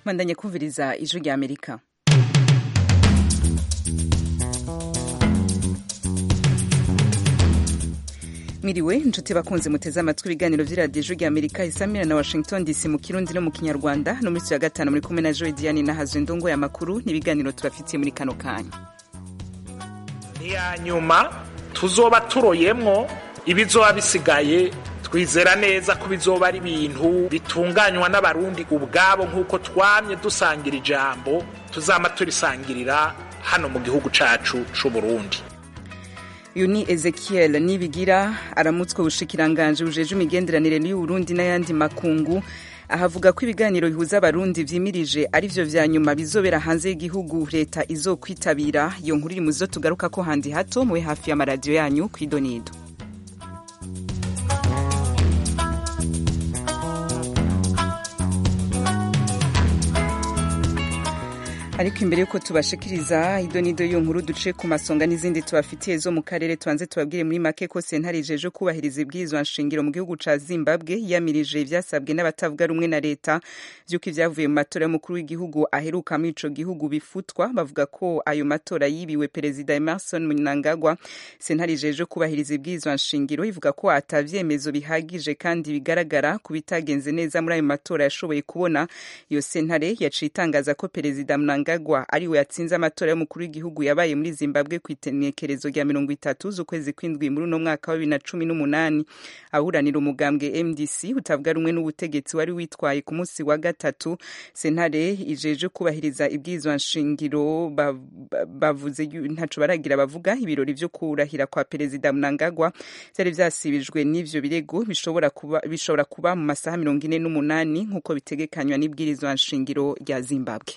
bandanye kumviriza ijwi rya amerika miriwe inshuti bakunze muteze amatwi ibiganiro vy'iradiyo ijwi rya amerika isamira na washington dc mu kirundi no mu kinyarwanda no muri ya gatanu muri kumwe na joe diane na hazwe ndongo y'amakuru n'ibiganiro tubafitiye muri kano kanya niya nyuma tuzoba turoyemwo ibizoba bisigaye twizera neza ko bizoba ari ibintu bitunganywa n'abarundi ubwabo nk'uko twamye dusangira ijambo tuzama turisangirira hano mu gihugu cacu c'uburundi uyu ni ezekiel nibigira aramutswe ubushikiranganje bujeje imigenderanire y'uburundi n'ayandi makungu ahavuga ko ibiganiro bihuza abarundi vyimirije ari vyo vya nyuma bizobera hanze y'igihugu leta izokwitabira iyo nkuru iri muzo tugaruka ko handi hato mube hafi y'amaradiyo yanyu kw'idonido ariko imbere yuko tubashikiriza idonido yo nkuru duce ku masonga n'izindi tubafitiye zo mu karere tubanze tubabwire muri make ko sentare ijeje kubahiriza ibwirizwa nshingiro mu gihugu ca zimbabwe yamirije ivyasabwe n'abatavuga rumwe na leta vy'uko ivyavuye mu matora y'umukuru w'igihugu aheruka muri ico gihugu bifutwa bavuga ko ayo matora yibiwe perezida emerson mnangagwa sentare ijeje kubahiriza ibwirizwa nshingiro ivuga ko ata vyemezo bihagije kandi bigaragara ku bitagenze neza muri ayo matora yashoboye kubona iyo sentare yaciye itangaza ko perezida mnangagwa Mnangagwa ariwe yatsinze amatora y'umukuru w'igihugu yabaye muri Zimbabwe ku itenekerezo rya mirongo itatu z'ukwezi kw'indwi muri uno mwaka wa bibiri na cumi n'umunani aburanira umugambwe MDC utavuga rumwe n'ubutegetsi wari witwaye ku munsi wa gatatu sentare ijeje kubahiriza ibwirizwa nshingiro bavuze ntaco baragira bavuga ibirori vyo kurahira kwa perezida Mnangagwa vyari vyasibijwe n'ivyo birego bishobora kuba bishobora kuba mu masaha mirongo ine n'umunani nk'uko bitegekanywa n'ibwirizwa nshingiro rya Zimbabwe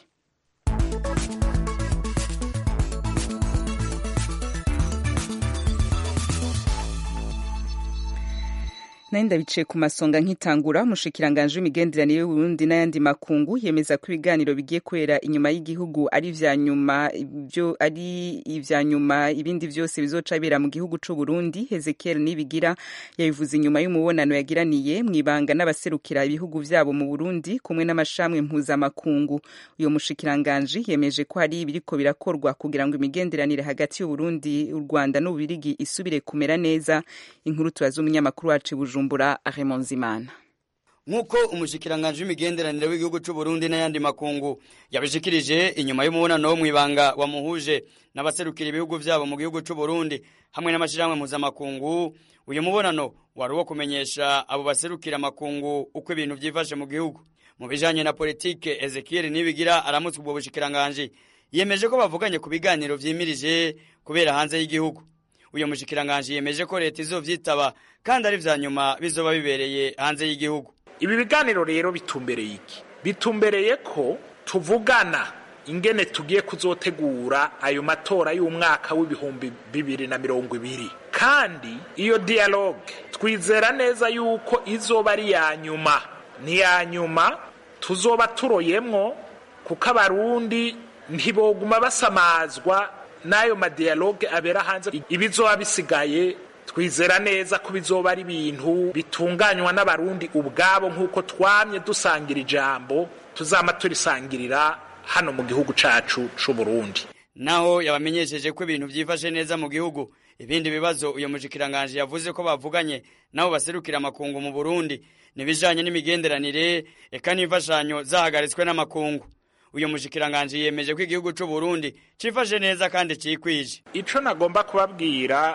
nari ndabicaye ku masonga nkitangura umushikiranganje w'imigenderanire y'uburundi n'ayandi makungu yemeza ko ibiganiro bigiye kubera inyuma y'igihugu ari ivya nyuma ibyo ari ivya nyuma ibindi vyose bizoca bira mu gihugu c'uburundi hezekiel nibigira yabivuze inyuma y'umubonano yagiraniye mw'ibanga n'abaserukira ibihugu vyabo mu burundi kumwe n'amashamwe mpuzamakungu uyo mushikiranganje yemeje ko hari ibiriko birakorwa kugira ngo imigenderanire hagati y'uburundi u rwanda n'ububirigi isubire kumera neza inkuru tubaza umunyamakuru wacu bujumbura bujumbura Raymond Zimana nk'uko umushikiranganje w'imigenderanire w'igihugu c'u Burundi n'ayandi makungu yabishikirije inyuma y'umubonano wo mw'ibanga wamuhuje n'abaserukira ibihugu vyabo mu gihugu c'u Burundi hamwe n'amashirahamwe mpuzamakungu uyu mubonano wari uwo kumenyesha abo baserukira amakungu uko ibintu vyifashe mu gihugu mu bijanye na politike Ezekiel Nibigira aramutswe ubwo bushikiranganje yemeje ko bavuganye ku biganiro vyimirije kubera hanze y'igihugu uyu mushikiranganje yemeje ko leta izovyitaba kandi ari vya nyuma bizoba bibereye hanze y'igihugu ibi biganiro rero bitumbereye iki bitumbereye ko tuvugana ingene tugiye kuzotegura ayo matora y'umwaka w'ibihumbi bibiri na mirongo ibiri kandi iyo dialogue twizera neza yuko izoba ari ya nyuma ni ya nyuma tuzoba turoyemwo kuko abarundi ntiboguma basamazwa n'ayo madiyaloge abera hanze ibizoba bisigaye twizera neza ko bizoba ari ibintu bitunganywa n'abarundi ubwabo nk'uko twamye dusangira ijambo tuzama turisangirira hano mu gihugu cacu c'uburundi naho yabamenyesheje ko ibintu vyifashe neza mu gihugu ibindi bibazo uyo mushikiranganje yavuze ko bavuganye nabo baserukira amakungu mu burundi nibijanye n'imigenderanire eka n'imfashanyo zahagaritswe n'amakungu uyu mushikiranganje yemeje ko igihugu c'u Burundi cifashe neza kandi cikwije ico nagomba kubabwira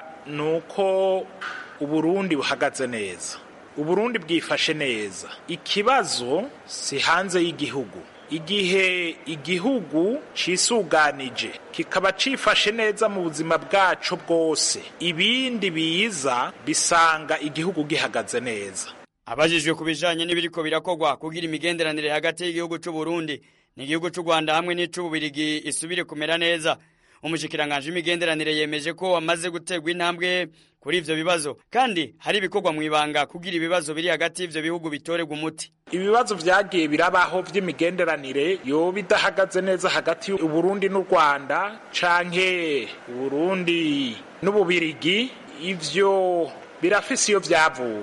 nuko uburundi buhagaze neza uburundi bwifashe neza ikibazo si hanze y'igihugu igihe igihugu cisuganije kikaba cifashe neza mu buzima bwaco bwose ibindi biza bisanga igihugu gihagaze neza abajijwe ku bijanye n'ibiriko birakorwa kugira imigenderanire hagati y'igihugu c'u Burundi n'igihugu c'u Rwanda hamwe n'ic'ububirigi isubire kumera neza umushikiranganje w'imigenderanire yemeje ko wamaze guterwa intambwe kuri ivyo bibazo kandi hari ibikorwa mw'ibanga kugira ibibazo biri hagati y'ivyo bihugu bitorerwa umuti ibibazo vyagiye birabaho vy'imigenderanire yoba idahagaze neza hagati y'uburundi n'u rwanda canke uburundi n'ububirigi ivyo birafise iyo vyavuye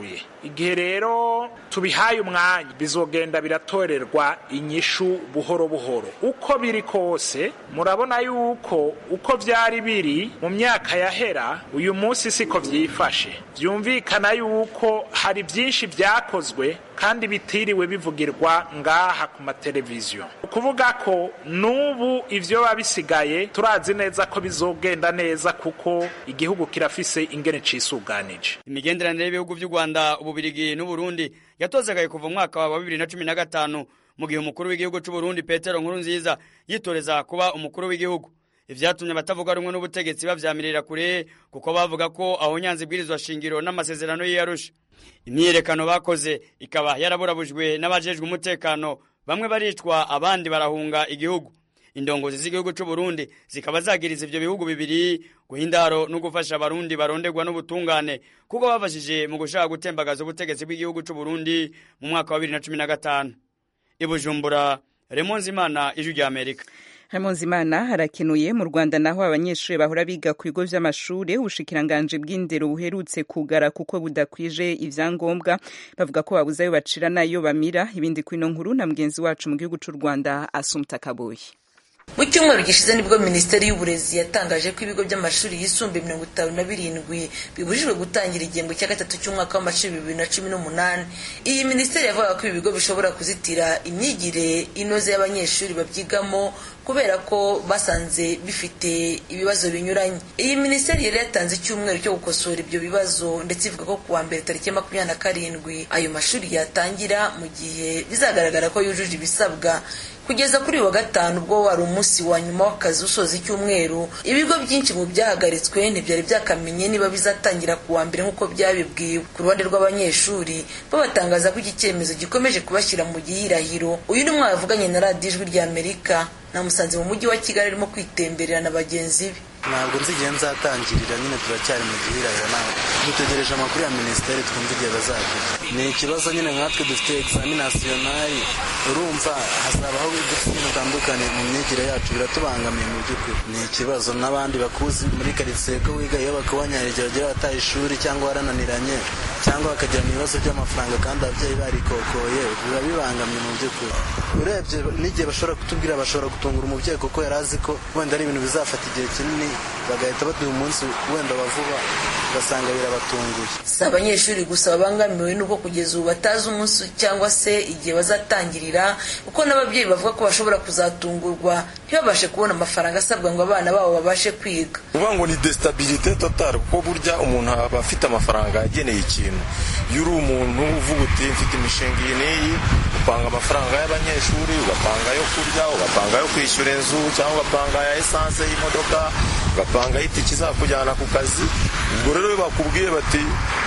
igihe rero tubihaye umwanya bizogenda biratorerwa inyishu buhoro buhoro uko biri kose murabona yuko uko byari biri mu myaka yahera uyu munsi siko byifashe byumvikana yuko hari byinshi byakozwe kandi bitiriwe bivugirwa ngaha ku mateleviziyo ukuvuga ko n'ubu ivyo biba bisigaye turazi neza ko bizogenda neza kuko igihugu kirafise ingene cisuganije imigenderanire y'ibihugu by'u rwanda ububirigi n'uburundi yatozagaye kuva mu mwaka wa bibiri na cumi na gatanu mu gihe umukuru w'igihugu c'uburundi petero nkuru nziza yitoreza kuba umukuru w'igihugu ivyatumye abatavuga rumwe n'ubutegetsi bavyamirira kure kuko bavuga ko aho nyanza ibwirizwa shingiro n'amasezerano y'iyarusha imyiyerekano bakoze ikaba yaraburabujwe n'abajejwe umutekano bamwe baricwa abandi barahunga igihugu indongozi z'igihugu c'u Burundi zikaba zagiriza ivyo bihugu bibiri guhindaro no gufasha abarundi baronderwa n'ubutungane kuko bafashije mu gushaka gutembagaza ubutegetsi bw'igihugu c'u Burundi mu mwaka wa 2015 ibujumbura Raymond Zimana ijwi rya Amerika Imana harakenuye mu Rwanda naho abanyeshuri bahora biga ku bigo vy'amashure ubushikiranganje bw'indero buherutse kugara kuko budakwije ivyangombwa bavuga ko babuze ayo bacira nayo bamira ibindi kwino nkuru na mugenzi wacu mu gihugu c'u Rwanda Asumta Kaboyi mu cyumweru gishize nibwo minisiteri y'uburezi yatangaje ko ibigo by'amashuri yisumbuye mirongo itanu na birindwi bibujijwe gutangira igihembwe cya gatatu cy'umwaka w'amashuri bibiri na cumi n'umunani iyi minisiteri yavugaga ko ibi bigo bishobora kuzitira imyigire inoze y'abanyeshuri babyigamo kubera ko basanze bifite ibibazo binyuranye iyi minisiteri yari yatanze icyumweru cyo gukosora ibyo bibazo ndetse ivuga ko kuwa mbere tariki ya makumyabiri na karindwi ayo mashuri yatangira mu gihe bizagaragara ko yujuje ibisabwa kugeza kuri uyu wa gatanu ubwo wari umunsi wa nyuma w'akazi usoza icyumweru ibigo byinshi mu byahagaritswe ntibyari byakamenye niba bizatangira ku wa mbere nk'uko byabibwiwe ku ruhande rw'abanyeshuri bo batangaza ko iki cyemezo gikomeje kubashyira mu gihirahiro uyu ni umwe wavuganye na radiyo ijwi rya amerika namusanze mu mujyi wa kigali arimo kwitemberera na bagenzi be ntabwo nzi igihe nzatangirira nyine turacyari mu gihirahiro nawe dutegereje amakuru ya minisiteri twumva igihe bazagira ni ikibazo nyine nkatwe dufite egizami nasiyonari urumva hazabaho udufite dutandukanye mu myigire yacu biratubangamiye mu by'ukuri ni ikibazo n'abandi bakuzi muri karitsiye ko wiga iyo bakubonye igihe bagiye bataye ishuri cyangwa warananiranye cyangwa bakagirana ibibazo by'amafaranga kandi ababyeyi barikokoye biba bibangamye mu by'ukuri urebye n'igihe bashobora kutubwira bashobora gutungura umubyeyi kuko yari azi ko wenda ari ibintu bizafata igihe kinini bagahita baduha umunsi wenda wa vuba ugasanga birabatunguye si abanyeshuri gusa babangamiwe n'uko kugeza ubu batazi umunsi cyangwa se igihe bazatangirira kuko n'ababyeyi bavuga ko bashobora kuzatungurwa ntibabashe kubona amafaranga asabwa ngo abana babo babashe kwiga uvuga ngo ni desitabilite totale kuko burya umuntu aba afite amafaranga ageneye ikintu iyo uri umuntu uvuga uti mfite imishinga iyi n'iyi upanga amafaranga y'abanyeshuri ugapanga ayo kurya ugapanga ayo kwishyura inzu cyangwa ugapanga ya esanse y'imodoka ugapanga itike izakujyana ku kazi ubwo rero iyo bakubwiye bati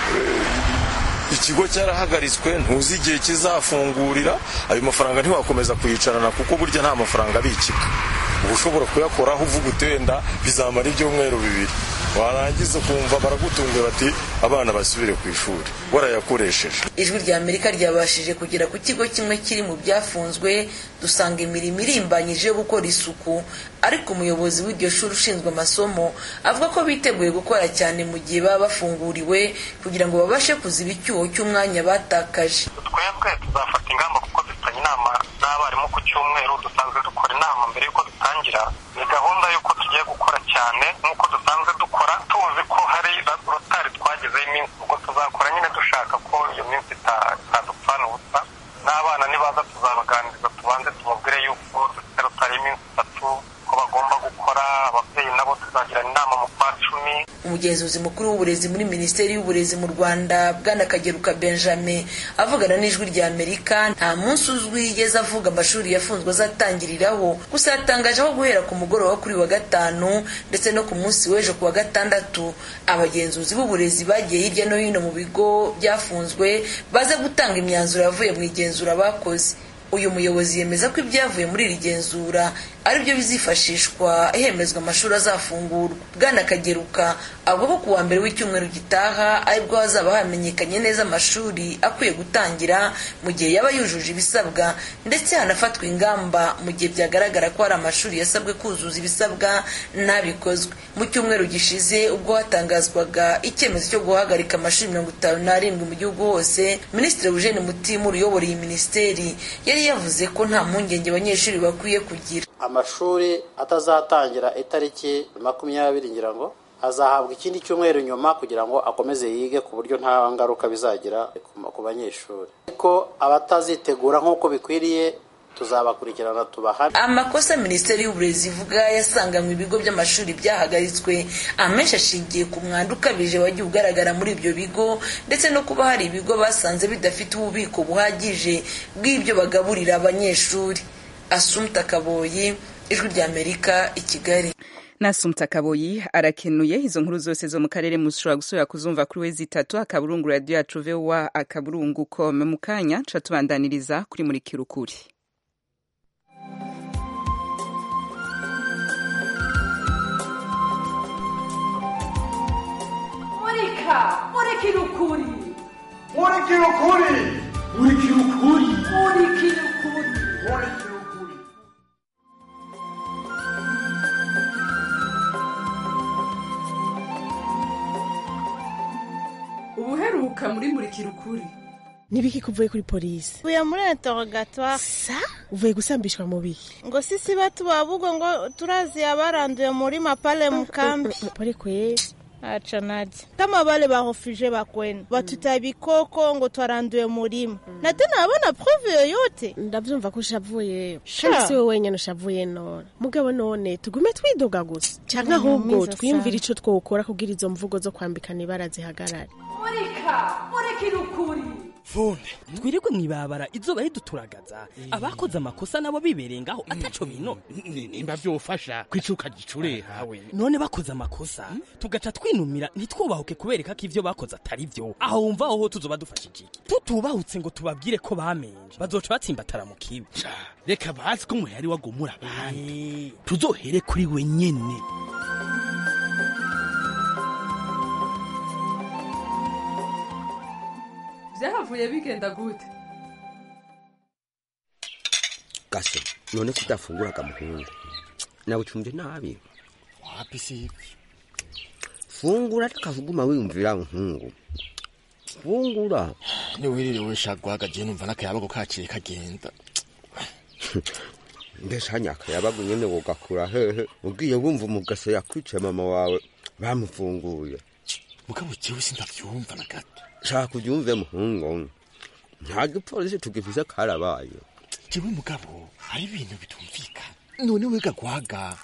ikigo cyarahagaritswe ntuzi igihe kizafungurira ayo mafaranga ntiwakomeza kuyicarana kuko burya nta mafaranga abikika uba ushobora kuyakoraho uvuga utenda bizamara ibyumweru bibiri warangiza ukumva baragutunguye bati abana basubire ku ishuri warayakoresheje ijwi rya amerika ryabashije kugera ku kigo kimwe kiri mu byafunzwe dusanga imirimo irimbanyije yo gukora isuku ariko umuyobozi w'iryo shuri ushinzwe amasomo avuga ko biteguye gukora cyane mu gihe baba bafunguriwe kugira ngo babashe kuziba icyuho cy'umwanya batakaje twebwe tuzafata ingamba kuko dufitanye inama n'abarimu ku cyumweru dusanzwe dukora inama mbere y'uko dutangira ni gahunda y'uko tugiye gukora cyane nk'uko dusanzwe dukora tuzi ko hari rotari twagezeho iminsi ubwo tuzakora nyine dushaka ko iyo minsi itadupfana ubusa n'abana nibaza tuzabaganiriza tubanze tubabwire yuko dufite rotari y'iminsi itatu ko bagomba gukora ababyeyi nabo tuzagirana inama mu kwa cumi umugenzuzi mukuru w'uburezi muri minisiteri y'uburezi mu rwanda bwana kageruka benjamin avugana n'ijwi rya amerika nta munsi uzwi yigeze avuga amashuri yafunzwe azatangiriraho gusa yatangaje ko guhera ku mugoroba kuri wa gatanu ndetse no ku munsi w'ejo ku wa gatandatu abagenzuzi b'uburezi bagiye hirya no hino mu bigo byafunzwe baza gutanga imyanzuro yavuye mu igenzura bakoze uyu muyobozi yemeza ko ibyavuye muri iri genzura ari byo bizifashishwa hemezwa amashuri azafungurwa bwana kageruka avuga ko ku wa mbere w'icyumweru gitaha aribwo hazaba hamenyekanye neza amashuri akwiye gutangira mu gihe yaba yujuje ibisabwa ndetse hanafatwa ingamba mu gihe byagaragara ko hari amashuri yasabwe kuzuza ibisabwa ntabikozwe mu cyumweru gishize ubwo hatangazwaga icyemezo cyo guhagarika amashuri mirongo itanu n'arindwi mu gihugu hose minisitiri eugene mutimura uyobora iyi minisiteri yari yavuze ko nta mpungenge abanyeshuri bakwiye kugira amashuri atazatangira itariki makumyabiri ngira ngo azahabwa ikindi cyumweru nyuma kugira ngo akomeze yige ku buryo nta ngaruka bizagira ku banyeshuri ariko abatazitegura nk'uko bikwiriye tuzabakurikirana tubahane amakosa minisiteri y'uburezi ivuga yasanganywe ibigo by'amashuri byahagaritswe amenshi ashingiye ku mwanda ukabije wagiye ugaragara muri ibyo bigo ndetse no kuba hari ibigo basanze bidafite ububiko buhagije bw'ibyo bagaburira abanyeshuri asumta kaboyi ijwi ry'amerika i kigali nasumta kaboyi arakenuye izo nkuru zose zo mu karere mushobora gusubira kuzumva kuri we zitatu akaburungu radiyo yacu vowa akaburungu kome mu kanya nca tubandaniriza kuri muri kirukuri murika murikira ukuri murikira ukuri murikira ukuri murikira ukuri murikira ukuri ubuheruka muri murikira ukuri nibiki kuvuye kuri polisi uvuye muri interrogatoire sa uvuye gusambishwa mu biki ngo sisi batu babugo ngo turazi abaranduye muri mapale mukambi pole kweli acha naje kama wale barofuje bakwenu batuta bikoko ngo twaranduye murima na tena abona prove yoyote ndavyumva ko ushavuye Sha. kandi si wowe wenyene ushavuye none mugabo none tugume twidoga gusa canke ahubwo Mwiza twiyumvira sana. ico twokora kugira izo mvugo zo kwambikana ibara zihagarare murika murikira ukuri funde twirirwe mwibabara izuba riduturagaza abakoze amakosa nabo bibereye ngaho ataco bino nimba vyofasha kwicuka gicurehawe none bakoze amakosa tugaca twinumira ntitwubahuke kubereka ko ivyo bakoze atari vyo aho wumva aho tuzoba dufashije iki tutubahutse ngo tubabwire ko bamenje bazoca batsimbatara mu kibi reka bazi ko muhari wagomura abandi tuzohere kuri we nyene vyahavuye bigenda gute gase none kudafunguraga muhungu nawe ucumvye nabi wapi sivi fungura takavuguma wiyumvira muhungu fungura niwiririwe shagwaga je numva n'akayabago kaciye kagenda mbese hanyaka yabaga nyene wogakura hehe ugiye wumva umugase yakwicaye mama wawe bamufunguye mugabo jewe sindavyumva na gato shaka ubyumve muhungu nta gipolisi tugifise karabaye jewe mugabo hari ibintu bitumvikana none wega gwaga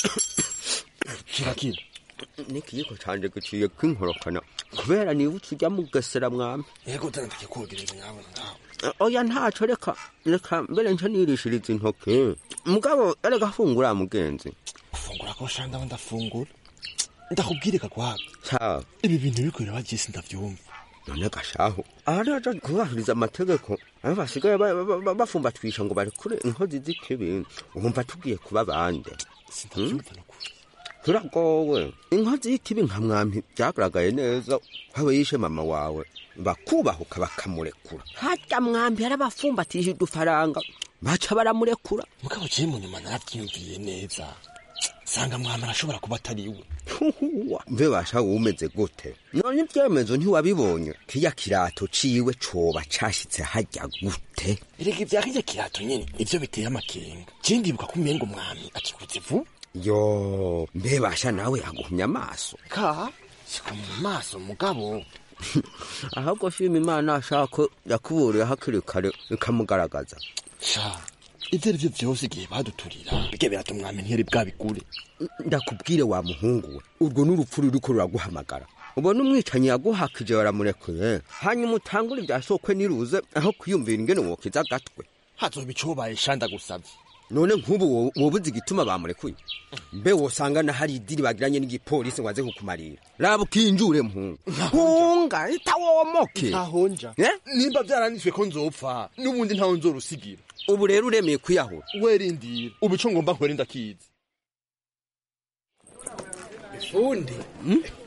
kirakira n'ikiyiko canje giciye kwinkorokana kubera nibutse ujya mugesera mwami yego dana ndakikogereza nyabona ndaho oya ntaco reka reka mbere nca nirishiriza intoke mugabo erega fungura mugenzi gufungura ko shanda ndaba ndafungura ndakubwire kagwaga sawa ibi bintu biriko biraba je sindavyumva none gashaho araja kubahiriza amategeko abo basigaye ba- ba- ba- bafumbatwisha ngo barekure inkozi z'ikibi wumva tugiye kuba bande sindavyumva nukuri turagowe inkozi y'ikibi nka mwampi byagaragaye neza aho yishe mama wawe bakubahuka bakamurekura harya mwampi yarabafumbatije udufaranga baca baramurekura mugabo je mu nyuma naravyiyumviye neza sanga mwama arashobora kuba atari we Huhuwa, mbe basha umeze gute none ibyemezo ntiwabibonye kiya kirato ciwe coba cashitse harya gute erega ivya kirya kirato nyene ivyo biteye amakenga je ndibuka ko umengo umwami akikuze vuba yo mbe basha nawe yaguhumya amaso ka siko mu maso mugabo ahubwo shima imana ashaka ko yakuburiye hakiri kare ikamugaragaza sha ivyo ari vyo vyose igihe baduturira birya birata umwami ntiyari bwabigure ndakubwire wa muhungu we urwo n'urupfu ruriko ruraguhamagara ubona umwicanyi yaguhakije baramurekuye hanyuma utangure ibya sokwe niruze aho kwiyumvira ingene wokiza agatwe hazoba icobaye shanda gusavye none nk'ubu wo- wobuze igituma bamurekuye mbe wosanga na hari idiri bagiranye n'igipolisi ngo aze kukumarira raba ukinjure muhungu hunga itawomoke ntahonja Eh? nimba vyaranditswe ko nzopfa n'ubundi ntawe nzorusigira ubu rero uremeye kwiyahura werindira ubu ico ngomba nkore ndakizi fundi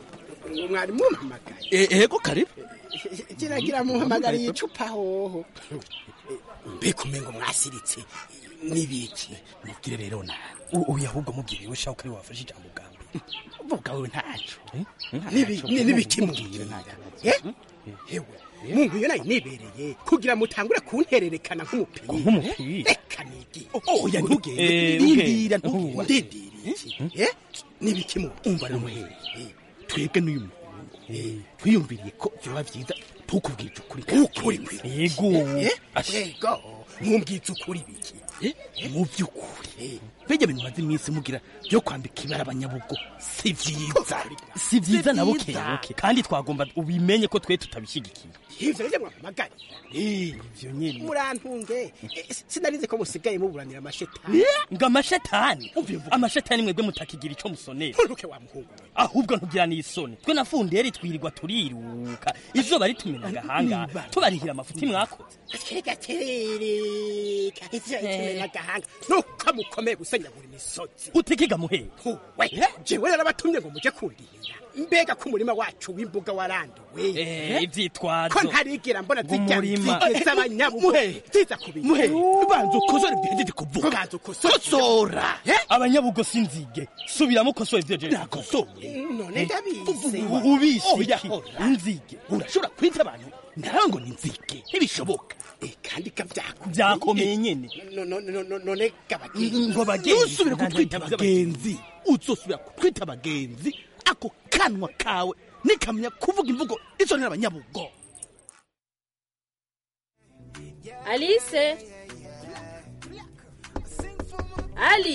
ngo mwari mumpamagaye ego karibu kiragira muhamagariye icupa hoho mbega umengo mwasiritse n'ibiki mubwire rero nawe uyu ahubwo mubwire we shaka ari wafashe ijambo bwa mbere uvuga wewe ntaco Ntaco. n'ibikimubwira hewe mungu iyo nayo nibereye kugira mutangure kuntererekana nk'umupira nk'umupira reka nigi oya ntugende Eh, ndindira ugende. ntugende ndindira iki Eh? n'ibikimubwira umva rero muhere twebwe n'uyu muntu twiyumviriye ko vyoba vyiza tukubwije ukuri ukuri yego yego mumbwiza ukuri biki mu by'ukuri mbega ibintu maze iminsi mugira byo kwambika ibara abanyabugo si vyiza si vyiza na buke vyiza. buke kandi twagomba ubimenye ko twe tutabishyigikiye ivyo rero mwamagari ivyo nyene murantunge Eh, sinarize ko musigaye muburanira amashetani ngo amashetani amashetani mwebwe mutakigira ico musonera nturuke wa muhungu ahubwo ntugira n'isoni twe na funderi twirirwa turiruka izuba ritumena agahanga tubarihira amafuti mwakoze kega terereka ivyo itumena agahanga nuko mukomeye gusenyagura imisozi utikiga muhere we jewe narabatumye ngo muje kundihira mbega ko umurima wacu w'imbuga waranduwe Eh, ivyitwazo ko ntarigira mbona Ngo zijya umurima. nzige z'abanyabugo Muhe. ziza kubira Muhe. banza ukosore ibyo kuvuga banza ukosora abanyabugo sinzige subiramo ukosoye ivyo jeje none ndabizi ubisiki inzige urashobora kwita abantu nawe ngo ni nzige ntibishoboka kandi kavyako vyakomeye nyene No- no- no- no- none gabagenzi ngo bagenzi ntusubire kutwita abagenzi uzosubira kutwita abagenzi ako kanwa kawe nikamenya kuvuga imvugo isonera abanyabugo Alice Ali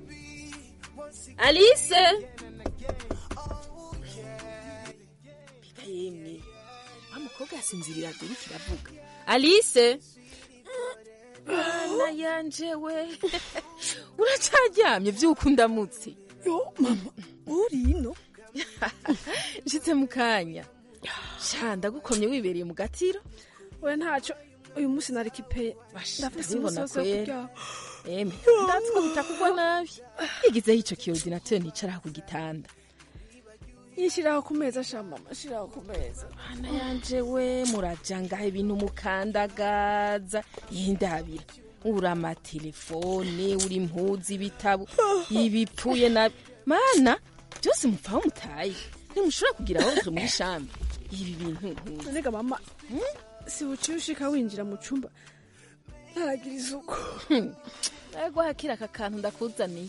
Alice Mbega yemwe wa mukobwa yasinzirira dore kiravuga Alice Ana yanje we uracaryamye vyuko ndamutse yo mama uri ino nshitse mu kanya sha ndagukomye wibereye mu gatiro we ntacyo uyu munsi nari kipeye ndafise ndabibona umusozi wo kwera kuryaho eme ndatsi ko bitakugwa nabi yigizeho ico kiordinateri nicaraho ku gitanda yishyiraho ku meza sha mama shiraho ku meza ana yanje we murajangaho ibintu mukandagaza yindabira uri amatelefone uri impuzi ibitabo ibipfuye nabi mana byose mupfaho mutaye ntimushobora kugira aho muri shambi ibi bintu nkuzi nonega mama si buciye ushika winjira mu cumba ntaragira isuku ego hakira aka kantu ndakuzaniye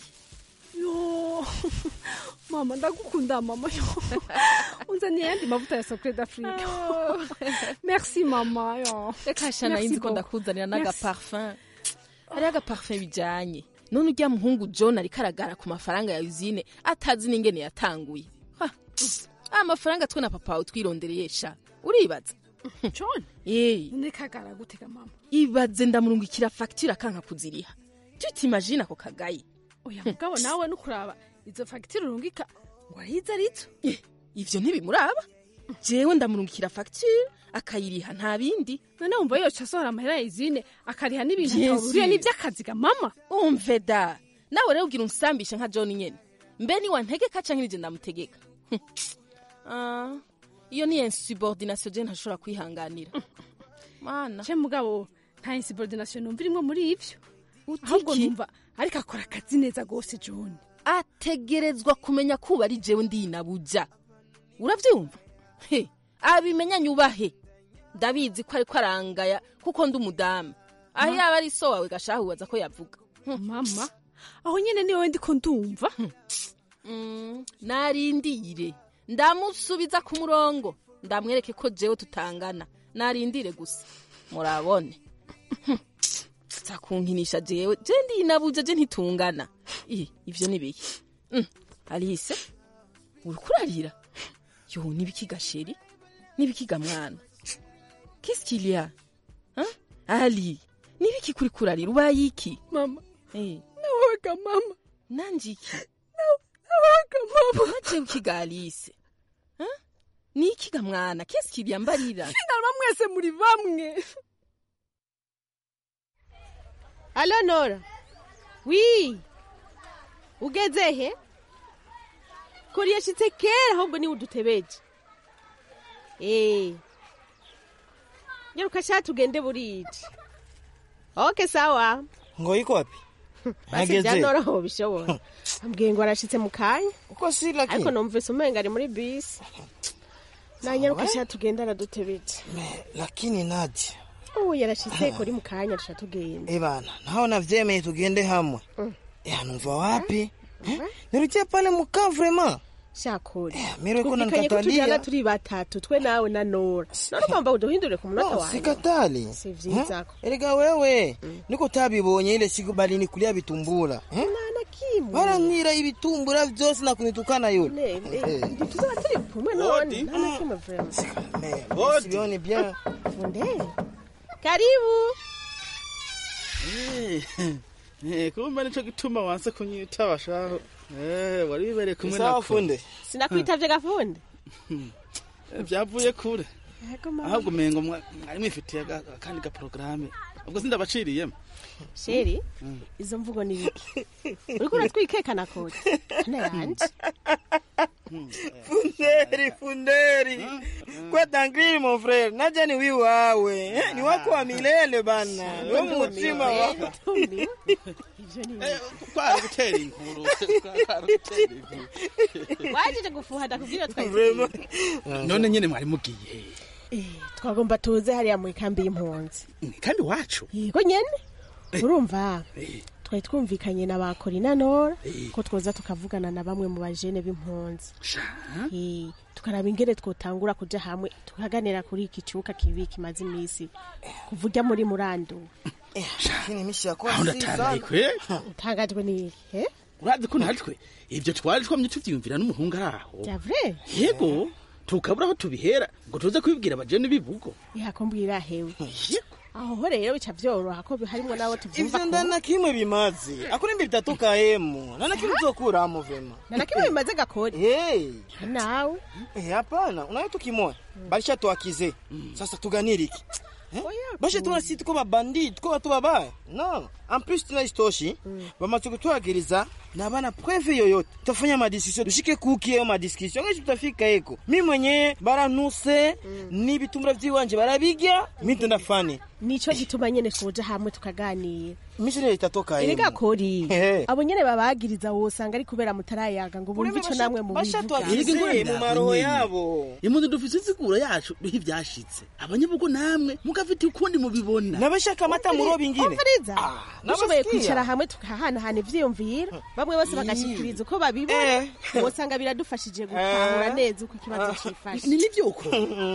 yo mama ndagukunda mama yo unzaniye yandi mavuta ya sacre d'afrique merci mama yo reka shana Merci yinzi ko beaucoup. ndakuzanira Merci. n'agaparfum hariho agaparfum bijanye none urya muhungu john ariko aragara ku mafaranga ya usine atazi n'ingene yatanguye Ha, amafaranga twe na papa wawe twirondereye sha uribaza john yeee none kagara gutega mama ibaze ndamurungikira fagitire akanka kuziriha tutimagine ako kagayi oya mugabo nawe nukuraba izo fagitire urungika ngo arizo arizo ivyo ntibimuraba jewe ndamurungikira fagitire akayiriha nta bindi none wumva yoca asohora amahera ya izine akariha n'ibintu Yesu. atahuriye n'ivy'akazi ga mama umve da nawe rero ugira unsambishe nka john nyene mbe ni wantegeka canke nije ndamutegeka Hm. Ah, iyo ni insubordination je ntashobora kwihanganira mana ce mugabo nta insubordination numva irimwo muri ivyo ahubwo numva ariko akora akazi neza gose john ategerezwa kumenya kuba ari jewe ndinabuja uravyumva he abimenya nyubahe ndabizi ko ariko arangaya kuko ndi umudamu aho Ma- yaba ari so wawe gashahu waza ko yavuga mama aho nyene ni wowe ndiko ndumva Mm, narindire ndamusubiza ku murongo ndamwereke ko jewe tutangana narindire gusa murabone za kunkinisha jewe je ndinabuja je ntitungana Ih, ivyo ni biki Mm, alice uriko urarira yo nibiki gasheri nibiki ga mwana qu'est-ce qu'il y a Hein? ali nibiki kuri kurarira ubaye iki mama Eh, nawaga mama nanje iki nawaga mama waje ukiga alice Hein? ni iki ga mwana qu'est-ce qu'il y a mbarira sinarwa mwese muri bamwe alo nora wi ugeze he kuri yashitse kera ahubwo niwe udutebeje Eh. Nyaruka sha tugende burije. Okay sawa. ngo iko wapi Basi byanoroho bishobora. Ambwiye ngo arashitse mu kanya. uko si lakini Ariko numvise umenga ari muri bisi. Na nyaruka sha tugenda aradutebetse. lakini nadia Oh yarashitse kuri mu kanya arasha tugenda. Eh bana naona vyemeye tugende hamwe Eh, numva wapi Eh, nirukie pale mukaa vraiment Shakuri. mire ko Twumvikanye ko nanikatalia. tujyana turi batatu twe nawe na Nora. None ugomba uduhindure ku munota No, wawe. sikatali Si vyiza Eh, erega wewe niko tabibonye ile siku balinikulia vitumbura Eh? baranywira ibitumbura vyose na kunitukana yule tuzaba turi kumwe none nta na kimwe vraiment. sibioni bien Funde. Karibu. Eh, kumbe nico gituma wanse kunyita bashaho Eh, wari bibereye kumwe Sawa, na Funde. Sinakwitavye gafunde. byavuye kure Yego mama. ahubwo umengo mwa- mwari mwifitiye aga- akandi gaporogaramu ubwo sindabaciriyemo Sheri, izo mvugo ni biki? Uriko uratwikekana kode. Hana yanje. funderi funderi kwetangiri mon frere naja ni wiwawe Eh, ni wako wa milele bana niwe mutima wako kwari gutera inkuru kwari gutera inkuru Wajije gufuha ndakubwira twari. none nyene mwari mugiye Eh, twagomba tuze hariya mu ikambi y'impunzi. kandi wacu Yego nyene. Urumva? Twari twumvikanye na bakori na Nora ko twoza tukavugana na bamwe mu bajene b'impunzi. Eh, tukaraba ingene twotangura kuja hamwe tukaganira kuri iki kibuga kibi kimaze imisi kuva urya muri murandu. lakini mishi yakuwa aho si ndatangaye sana. kwe Utangajwe ni eh? urazi ko natwe ivyo twari twamye tuvyiyumvira n'umuhungu ari aho Vya vrai? yego tukabura aho tubihera ngo tuze kubibwira abajene bibugo yakombwira hewe aho ho rero bica vyoroha ko harimwo nabo tuvyumva ivyo ndana kimwe bimaze akurimbi bitatoka hemu nana kimwe uzokuramo vema nana kimwe bimaze gakori hey. nawe Eh, hapana unayo tukimoya balisha tuakize sasa tuganiriki bashe tuna si tuko babandi tuko batu babaya no en plus tuna istoshi bamaze kutwagiriza na bana preve yoyote tutafanya madiskusio dushike kuki ayo madiskusio ngeshi tutafika eko mi mwenyewe baranuse n'ibitumbura vyiwanje barabirya mi ndafani nico gituma nyene twoja hamwe tukaganira misi rero itatoka hemu erega kori Ehe. abo nyene babagiriza wosanga ari kubera mutarayaga ngo bumve ico namwe mu bashatwagize mu maroho yabo imundi dufise insiguro yacu duhe ivyashitse abanyabugo namwe mugafite ukundi mubibona nabashaka amata muroba ingine umviriza dushoboye nabasikia. kwicara hamwe tukahanahana ivyiyumviro bamwe bose bagashikiriza uko babibona wosanga biradufashije gutahura Eh. neza uko ikibazo cifashe ni nivyo uko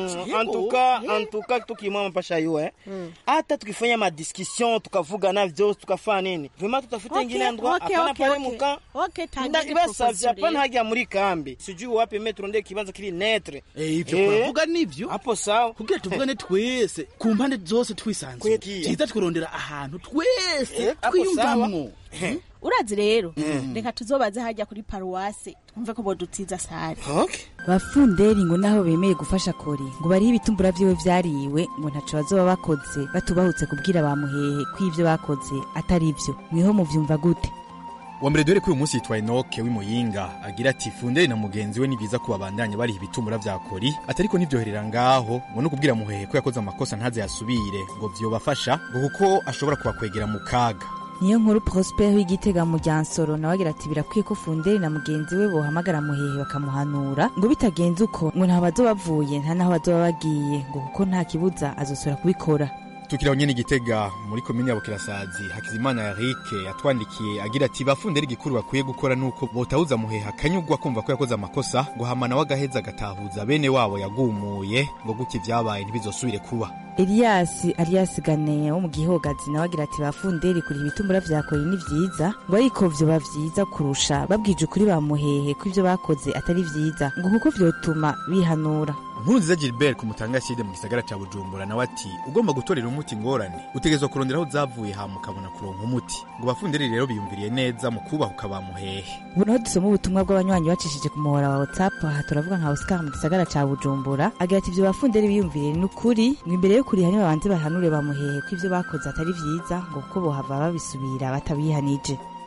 antuka antuka tukimwa mpasha yue hata tukifanya madiskussion tukavugana vyose tukafanya nini vema tutafuta Okay, ingine endroit okay, hapana okay, pale okay. muka Okay, tangira ndakibasavye proposition hapana rero. hagia muri kambi sijui wapi me turonde ikibanza kiri netre ivyo kuravuga nivyo hapo sawa kugira tuvugane twese ku mpande zose twisanzuye ciza tukurondera ahantu twese Eh, hapo twiyumvamwo urazi rero Mm. reka tuzobaze hajya kuri paruwase twumve ko bodutiza sare bafunderi ngo naho bemeye gufasha kori ngo bariho ibitumbura vyiwe vyariwe ngo ntaco bazoba bakoze batubahutse kubwira bamuhehe ko ivyo bakoze atari vyo mwiho muvyumva gute wa mbere dore ko uyu munsi yitwa enoke w'imuyinga agira ati funderi na mugenzi we ni byiza ko babandanya bariha ibitumbura vya kori atariko nivyoherera ngaho ngo no kubwira muhehe ko yakoze amakosa ntaze yasubire ngo vyobafasha ngo kuko ashobora kubakwegera mu kaga niyo nkuru prosper w'igitega mu ryansoro nawe agira ati birakwiye ko funderi na mugenzi we bohamagara muhehe bakamuhanura ngo bitagenze uko ngo ntaho bazoba bavuye nta naho bazoba bagiye ngo kuko nta kibuza azosubira kubikora tukiraho nyene igitega muri komine ya bukirasazi hakizimana yarike yatwandikiye agira ati bafunderi igikuru bakwiye gukora nuko botahuza muheha akanyugwa kumva ko yakoze amakosa ngo hamana w'agaheza agatahuza bene wabo yagumuye ngo gutya ivyabaye ntibizosubire kuba Elias Arias Gane wo mu gihogazi nawe agira ati bafunderi kuri ibitumbura vya kori ni vyiza ngo ariko vyoba vyiza kurusha babwije ukuri bamuhehe ko ivyo bakoze atari vyiza ngo kuko vyotuma bihanura nkuru nziza gilbert ku mutanga side mu gisagara ca bujumbura nawe ati ugomba gutorera umuti ingorane utegerezwa kurondera aho zavuye hama ukabona kuronka umuti ngo bafunderi rero biyumviriye neza mu kubahuka bamuhehe ubu naho dusoma ubutumwa bw'abanywanyi bacishije ku muhora wa whatsapp aha turavuga nka oscar mu gisagara ca bujumbura agira ati ivyo bafunderi biyumviriye ni ukuri ngo imbere yo kuriha nibabanze bahanure bamuhehe ko ivyo bakoze atari vyiza ngo kuko bohava babisubira batabihanije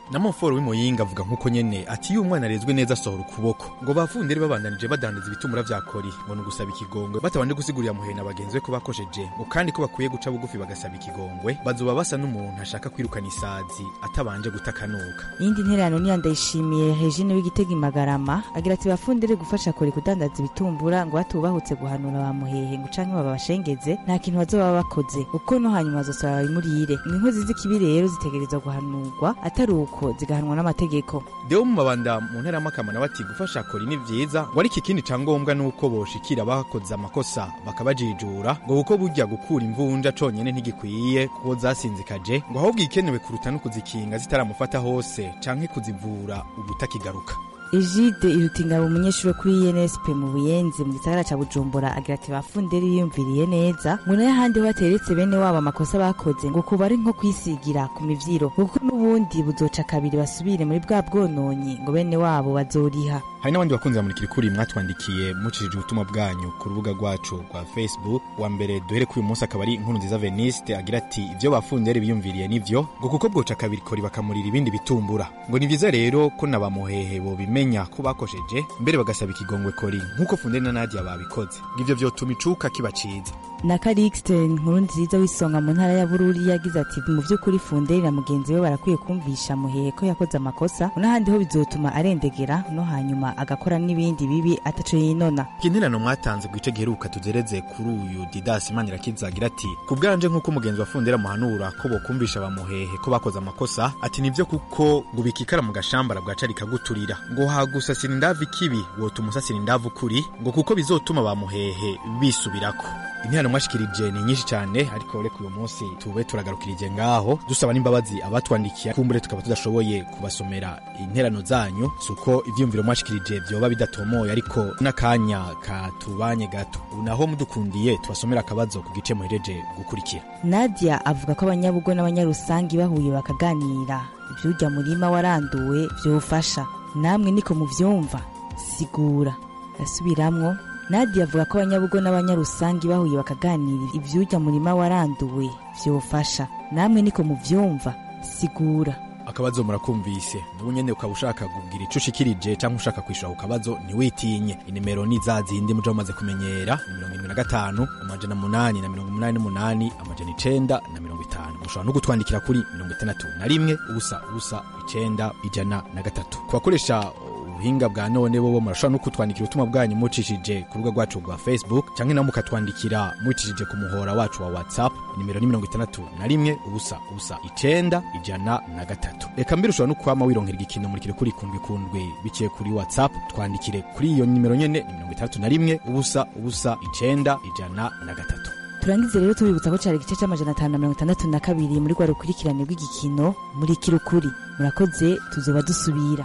na moforo w'imuyinga avuga nk'uko nyene ati iyo umwana arezwe neza asohora ukuboko ngo bafundire babandanije badandaza ibitumura vya kori ngo ni ugusaba ikigongwe batabanje gusigurira muhena bagenzi be ko bakosheje ngo kandi ko bakwiye guca bugufi bagasaba ikigongwe bazoba basa n'umuntu ashaka kwirukana isazi atabanje gutakanuka iyindi ntererano niyo ndayishimiye regine w'igitega imagarama agira ati bafundire gufasha kore kudandaza ibitumbura ngo batubahutse guhanura ba muhehe ngo canke babashengeze nta kintu bazoba bakoze kuko no hanyuma bazosaba babimurire ngo inkozi z'ikibi rero zitegerezwa guhanurwa atari uko zigahanwa n'amategeko deo mu mabanda mu ntera y'amakama nawe ati gufasha kora ni vyiza ngo ariko ikindi ca ngombwa ni uko boshikira bakoze amakosa bakabajijura ngo kuko burya gukura imvunja conyene ntigikwiye kuko zasinzikaje ngo ahubwo ikenewe kuruta no kuzikinga zitaramufata hose canke kuzivura ubutakigaruka Egide irutingabo umunyeshuri wo kuri INSP mu Buyenzi mu gisagara ca Bujumbura agira ati bafundere biyumviriye neza ngo nayo ahandi ho bateretse bene wabo amakosa bakoze ngo kuba ari nko kwisigira ku mivyiro kuko n'ubundi buzoca kabiri basubire muri bwa bwononyi ngo bene wabo bazoriha hari n'abandi bakunzi ba murikirikuri mwatwandikiye mucishije ubutumwa bwanyu ku rubuga rwacu rwa facebook wa mbere duhere kuri uyu munsi akaba ari inkuru nziza veniste agira ati ivyo bafundere biyumviriye nivyo ngo kuko bwoca kabiri kori bakamurira ibindi bitumbura ngo ni vyiza rero ko na bamuhehe bobimenya ko bakosheje mbere bagasaba ikigongwe kori nk'uko fundere na nadia babikoze ngo ivyo vyotuma icuka kiba ciza na Calixte inkuru nziza w'isonga mu ntara ya Bururi yagize ati mu by'ukuri Funderi na mugenzi we barakwiye kumvisha muhehe ko yakoze amakosa n'ahandi ho bizotuma arendegera no hanyuma agakora n'ibindi bibi ataco yinona ikinterano mwatanze ku gice giheruka tuzereze kuri uyu didas imanirakiza agira ati ku bwanje nk'uko umugenzi wa fundera muhanura ko bokumvisha bamuhehe ko bakoze amakosa ati nivyo kuko ngo bikikara mu gashambara bwaca rikaguturira ngo hagusasira indavu ikibi wotuma usasira indavu kuri ngo kuko bizotuma bamuhehe bisubirako interano mwashikirije ni nyinshi cyane ariko reka uyu munsi tube turagarukirije ngaho dusaba n'imbabazi abatwandikiye kumbure tukaba tudashoboye kubasomera interano zanyu suko ivyumviro mwashikirije vyoba bidatomoye ariko n'akanya katubanye gato ubu naho mudukundiye tubasomera akabazo ku gice muhereje gukurikira Nadia avuga ko abanyabugo n'abanyarusangi bahuye bakaganira ivyurya murima waranduwe vyofasha namwe niko muvyumva sigura asubiramwo Nadia avuga ko abanyabugo n'abanyarusangi bahuye bakaganira ivyurya murima waranduwe vyofasha namwe niko muvyumva sigura akabazo murakumvise nubu nyene ukaba ushaka kugira ico ushikirije canke ushaka kwishura ku kabazo ntiwitinye inimero ni za zindi muja mumaze kumenyera ni mirongo irindwi na gatanu amajana munani na mirongo umunani n'umunani amajana icenda na mirongo itanu mushobora no gutwandikira kuri mirongo itandatu na rimwe ubusa ubusa icenda ijana na gatatu ku bakoresha ubuhinga bwa none bobo murashobora no kutwandikira ubutumwa bwanyu mucishije ku rubuga rwacu rwa facebook canke nawe mukatwandikira mucishije ku muhora wacu wa whatsapp nimero ni mirongo itandatu na rimwe ubusa ubusa icenda ijana na gatatu reka mbere ushobora no kwama wironkera igikino murikire kuri kundwi kundwi biciye kuri whatsapp twandikire kuri iyo nimero nyene ni mirongo itandatu na rimwe ubusa ubusa icenda ijana na gatatu turangize rero tubibutsa ko cari igice c'amajana atanu na mirongo itandatu na kabiri muri rwa rukurikirane rw'igikino muri kirukuri murakoze tuzoba dusubira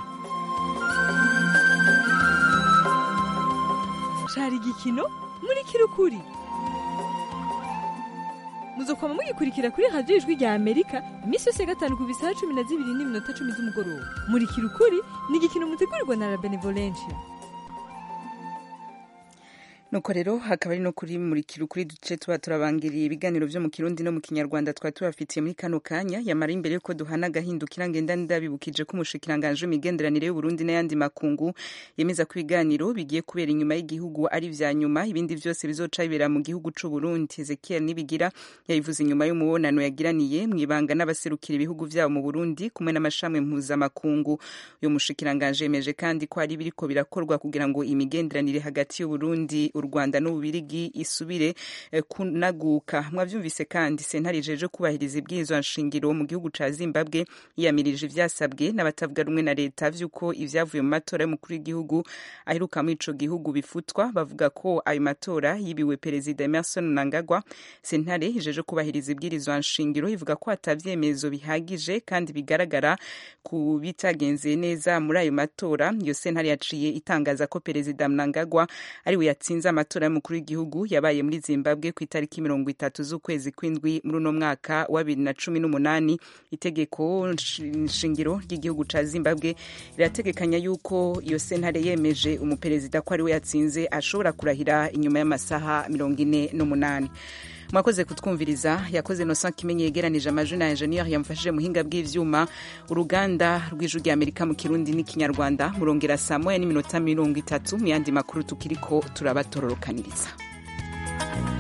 cari igikino muri kirukuri muzokwama mugikurikira kuri radiyo ijwi rya amerika iminsi yose ya gatanu ku bisaha cumi na zibiri n'iminota cumi z'umugoroba muri kirukuri ni igikino mutegurirwa na la benevolencia nuko rero hakaba ari no kuri murikira ukuri duce tuba turabangiriye ibiganiro vyo mu kirundi no mu kinyarwanda twari tubafitiye muri kano kanya yamara imbere yuko duhana agahindukira ngenda ndabibukije ko umushikiranganje w'imigenderanire y'uburundi n'ayandi makungu yemeza ko ibiganiro bigiye kubera inyuma y'igihugu ari vya nyuma ibindi vyose bizoca bibera mu gihugu c'uburundi ezekiel nibigira yabivuze inyuma y'umubonano yagiraniye mw'ibanga n'abaserukira ibihugu vyabo mu burundi kumwe n'amashami mpuzamakungu uyu mushikiranganje yemeje kandi ko hari biriko birakorwa kugira ngo imigenderanire hagati y'uburundi u rwanda n'ububirigi isubire eh, kunaguka mwavyumvise kandi sentare ijeje kubahiriza ibwirizwa nshingiro mu gihugu ca zimbabwe yiyamirije ivyasabwe n'abatavuga rumwe na leta vy'uko ivyavuye mu matora y'umukuru w'igihugu aheruka muri ico gihugu bifutwa bavuga ko ayo matora yibiwe perezida emerson mnangagwa sentare ijeje kubahiriza ibwirizwa nshingiro ivuga ko atavyemezo bihagije kandi bigaragara ku bitagenze neza muri ayo matora iyo sentare yaciye itangaza ko perezida mnangagwa ariwe yatsinze amatora y'umukuru w'igihugu yabaye muri zimbabwe ku itariki mirongo itatu z'ukwezi kw'indwi muri uno mwaka wa bibiri na cumi n'umunani itegeko nshingiro ry'igihugu ca zimbabwe rirategekanya yuko iyo sentare yemeje umuperezida ko ariwe yatsinze ashobora kurahira inyuma y'amasaha mirongo ine n'umunani mwakoze kutwumviriza yakoze Innocent Kimenyi yegeranije amajwi na engineer yamufashije muhinga bw'ivyuma uruganda rw'ijwi rya Amerika mu Kirundi n'ikinyarwanda murongera saa moya n'iminota mirongo itatu mu yandi makuru tukiriko turabatororokaniriza